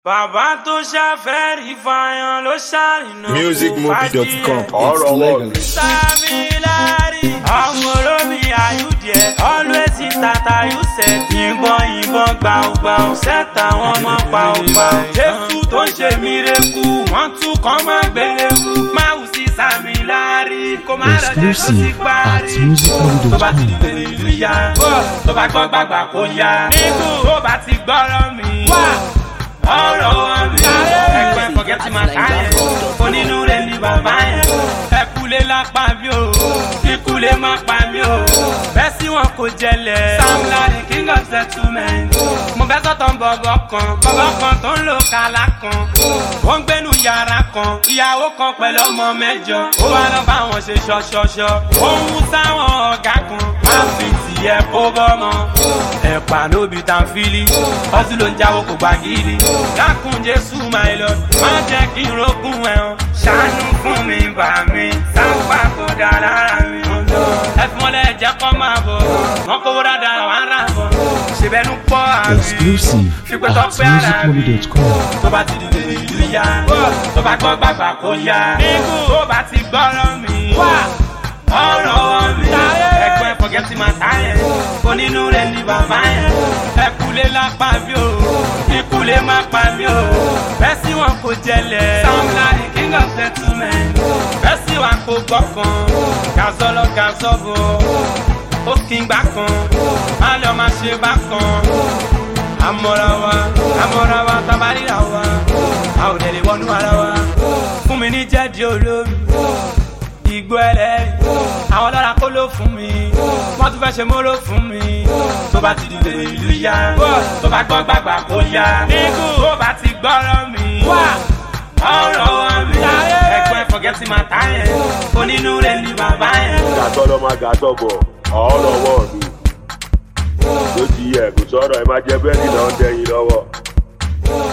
bàbá tó ṣàfẹ́rí fàyàn ló ṣàrìnà musicmovie.com Ọ̀rọ̀ it's wọ̀. legal. Samilari, ọmọ olómi ayúdìẹ, always in tata you set. Yìnbọn yìnbọn gbàùgbàù, sẹ́ta wọn mọ́ pàùpàù. Jésù tó ń ṣe mírèkù, wọ́n tún kàn máa gbélébù. Máwù sí Samilari, kó má lọ jẹ́ kó sì Exclusive parí. at musicmovie.com. Tó bá ti di bèrè ìlú ya, tó bá gbọ́ gbàgbà kó ya. Nígbù tó bá ti gbọ́rọ̀ mi. Ọ̀rọ̀ wọn mi. Ẹgbẹ́ fọ̀gẹ́tì máa káyẹ̀. Onínúure ni bàbá yẹn. Ẹkúlé lápá mi o. Kíkúlé má pa mi o. Bẹ́ẹ̀ sí wọn kò jẹlẹ̀. Sam Larry king of settlement. Mo fẹ́ sọ̀tọ̀ bọ̀bọ̀ kan. Bọ̀bọ̀ kan tó ń lo kàlá kan. Ó ń gbénu yàrá kan. Ìyàwó kan pẹ̀lú ọmọ mẹ́jọ. Ó wá lọ bá wọn ṣe ṣọṣọṣọ. Ó ń mú sáwọn ọ̀gá kan. Má fi tiẹ̀ kó bọ́mọ. Ẹ̀pà nóbi tàn fílí. Ọtí ló ń jáwó kò gbàgìrì. Dákun Jésù máa lọ. Má jẹ́ kí n rógún ẹ̀hún. Ṣàánú fún mi bà mí. Sáńpà kò dá lára mi. Ẹ fi wọn lẹ jẹ́ kọ́ máa bọ̀. Wọ́n kówó dáadáa wọ́n á rà bọ̀. Ṣèbẹ́nu pọ̀ àbí. Exclusive Fipẹ́ tó at pé ara mi musicmovie.com. tó bá ti dìde ìlú ya tó bá gbọ́ gbàgbà kó ya nígbù tó bá ti gbọ́rọ̀ mi ọ̀rọ̀ wọn mi ẹgbẹ́ fọ̀gẹ́tì máa táyẹ̀ onínúure ni bàbá yẹn ẹkúlé lápá mi o ikúlé má pa mi o bẹ́ẹ̀ sí wọn kò jẹlẹ̀ Sam Larry king of settlement bẹ́ẹ̀ sí wọn kò gbọ́kàn gazọ́lọ́ gazọ́bọ̀ ó kí n gbà kan má lọ má ṣe bá kan amọ̀ra wa amọ̀ra wa tabarira wa a ò dẹ̀ lè wọnú ara wa fún mi ní jẹ́dí olómi igbó ẹlẹ́rìí àwọn lọ́ra kó ló fún mi wọ́n tún fẹ́ ṣe móró fún mi tó bá ti dìde ìlú ya tó bá gbọ́ gbàgbà kó ya nígbù tó bá ti gbọ́rọ̀ mi ọ̀rọ̀ wọn mi ẹgbẹ́ fọ̀gẹ́tì máa ta yẹn onínúure ni bàbá yẹn. gàtọ́ lọ́ máa gàtọ́ bọ̀ ọ̀rọ̀ wọ̀ mi. ló ti yẹ kò sọ̀rọ̀ ẹ máa jẹ búrẹ́dì náà ń dẹ́yìn lọ́wọ́.